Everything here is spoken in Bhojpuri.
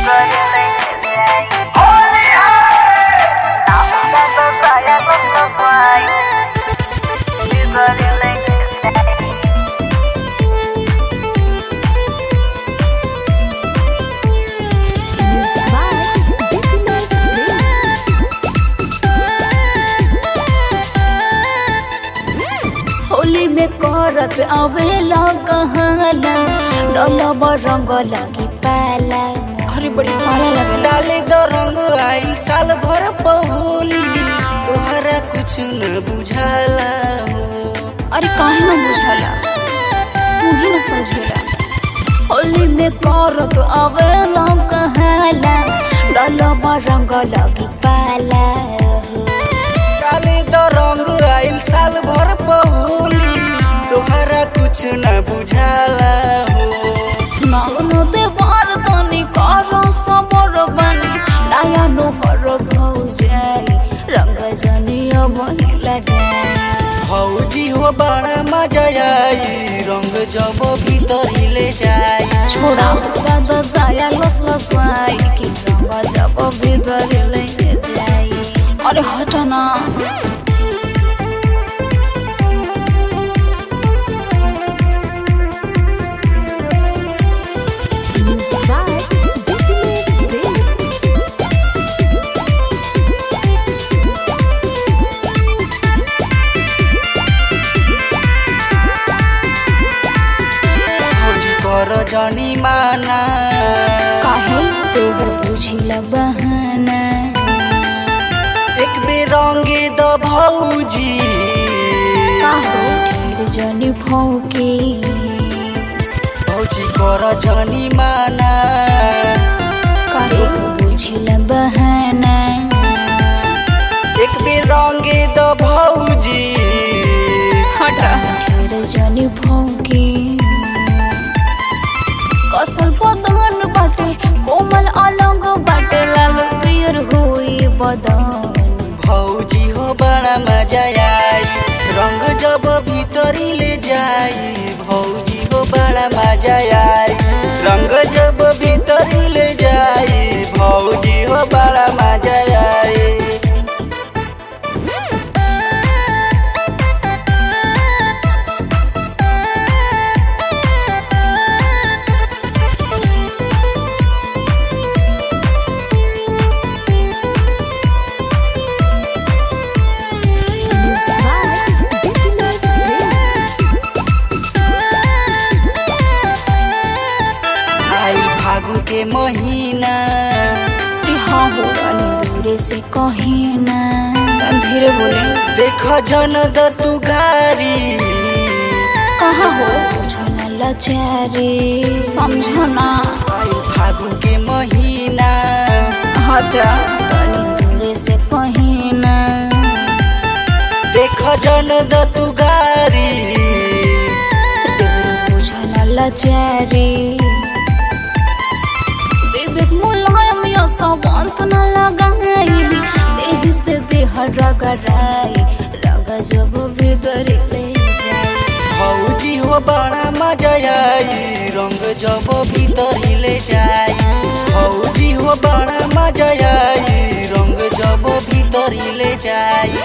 होली में करत आवेला कहला डलब रंग लगी पाला अरे बड़ी सारा लगेला डाले दो रंग आई साल भर पहोली तोहरा कुछ न बुझाला हो अरे काहे न बुझला तू ही न समझेला होली में करत आवेला कहला डलब रंग लगी पाला डाले दो रंग आई साल भर पहोली तोहरा कुछ न बुझाला हो सुनो देवार तनी कर सबर बनी नया नोहर भौ जाई रंग जनिया बनी लगाई भौजी हो बड़ा मजा आई रंग जब भीतर ले जाई छोड़ा दादा साया लस लसाई कि रंग जब भीतर लेके जाई अरे हटना भौजी कर जनी माना काहे तोहर बुझिला बहाना एक बेर रंगे द भौजी काहो ढेर जनी भौके भौजी कर जनी माना काहे बुझिला बहाना एक बेर रंगे द भौजी हटा ढेर जनी भौके कसल बदन बाटे कोमल अलग बाटे लाल पियर होई बदन भौजी हो बड़ा मजा आई रंग जब भीतरी ले जाई भौजी हो बड़ा मजा आई रंग जब भीतरी ले जाई भौजी हो बड़ा मजा आई आई फागुन के महीना हाँ हो रानी दूरे से कहे ना धीरे बोले देख जन द तू गारी कहाँ हो कुछ न लचारे समझना आई फागुन के महीना हटा तनी दूरे से कहे ना देख जन द तू गारी देवर कुछ न लचारे विवेक मुलायम या सवंत न लगाई देह से देह रगड़ाई रग जब भीतर ले जाई भौजी हो बड़ा मजा आई रंग जब भीतर ले जाई भौजी हो बड़ा मजा आई रंग जब भीतर ले जाई